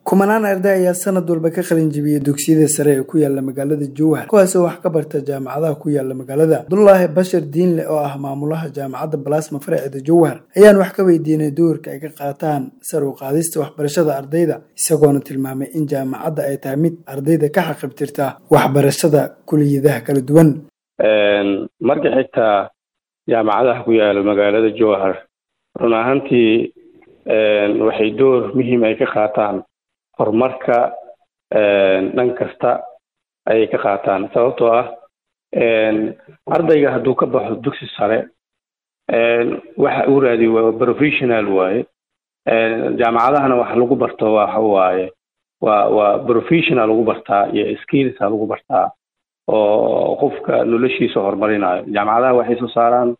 kumanaan arday ayaa sanad walba ka qalin jebiyey dugsiyada sare ee ku yaala magaalada jowhar kuwaasoo wax ka barta jaamacadaha ku yaala magaalada abdulaahi bashar diinle oo ah maamulaha jaamacadda balasma faraceeda jowhar ayaan wax ka weydiinay doorka ay ka qaataan sar u qaadista waxbarashada ardayda isagoona tilmaamay in jaamacadda ay tahay mid ardayda ka xaqibtirta waxbarashada kuliyadaha kala duwan marka xigtaa jaamacadaha ku yaala magaalada jowhar run ahaantii waxay door muhiim ay ka qaataan horumarka dhan kasta ayay ka qaataan sababtoo ah ardayga hadduu ka baxo dugsi sare waxa uu raadiyo waa professional waaye jaamacadahana wax lagu barto waxa waaye waa waa professional lagu bartaa iyo skillsa lagu bartaa oo qofka noloshiisa horumarinayo jaamacadaha waxay soo saaraan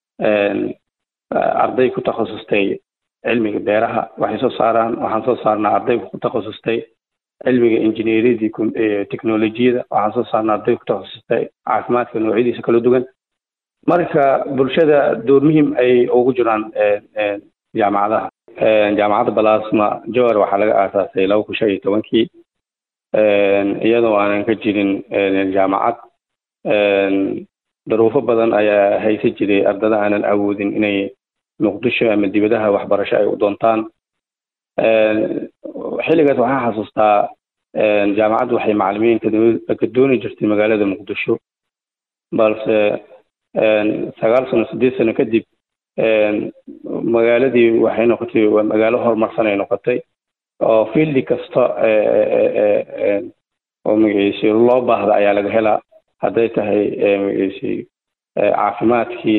arday ku takhasustay cilmiga beeraha waxay soo saaraan waxaan soo saarnaa arday ku takhasustay cilmiga injineeriyadii technolojiyada waxaan soo saarnaa arday ku takhasustay caafimaadka noocyadiisa kala duwan marka bulshada door muhiim ay ugu jiraan jaamacadaha jaamacadda balasma jowar waxaa laga aasaasay laba kun shan iyo tobankii iyadoo aanan ka jirin jaamacad daruufo badan ayaa haysa jiray ardada aanan awoodin inay muqdisho ama dibadaha waxbarasho ay u doontaan xilligaas waxaan xasuustaa jaamacaddu waxay macalimiinka ka dooni jirtay magaalada muqdisho balse sagaal sano sideed sano kadib magaaladii waxay noqotay waa magaalo horumarsan ay noqotay oo fieldi kasta oo magaciisi loo baahda ayaa laga helaa hadday tahay magaciisi caafimaadkii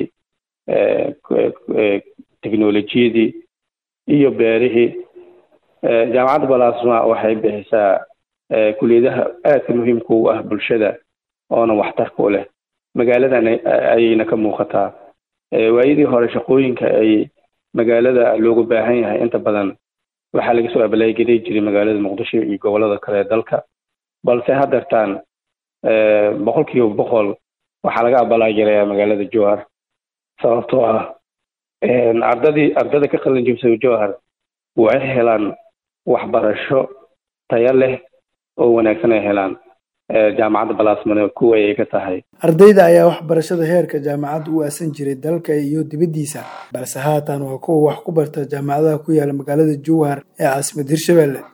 technolojiyadii iyo beerihii jaamacadda balasma waxay bixisaa kuliyadaha aadka muhiimka u ah bulshada oona waxtarka u leh magaaladan ayayna ka muuqataa waayadii hore shaqooyinka ay magaalada looga baahan yahay inta badan waxaa laga soo abalaageli jiray magaalada muqdisho iyo gobolada kale ee dalka balse haddeertaan boqol kiiba boqol waxaa laga abalaagelayaa magaalada jowhar sababtoo ah ardadii ardada ka qalin jebsay jowhar waxay helaan waxbarasho tayo leh oo wanaagsan ay helaan jaamacadda balasmane kuwa ayay ka tahay ardayda ayaa waxbarashada heerka jaamacadda u aasan jiray dalka iyo dibaddiisa balse haatan waa kuwa wax ku barta jaamacadaha ku yaala magaalada jowhar ee caasimad hirshabelle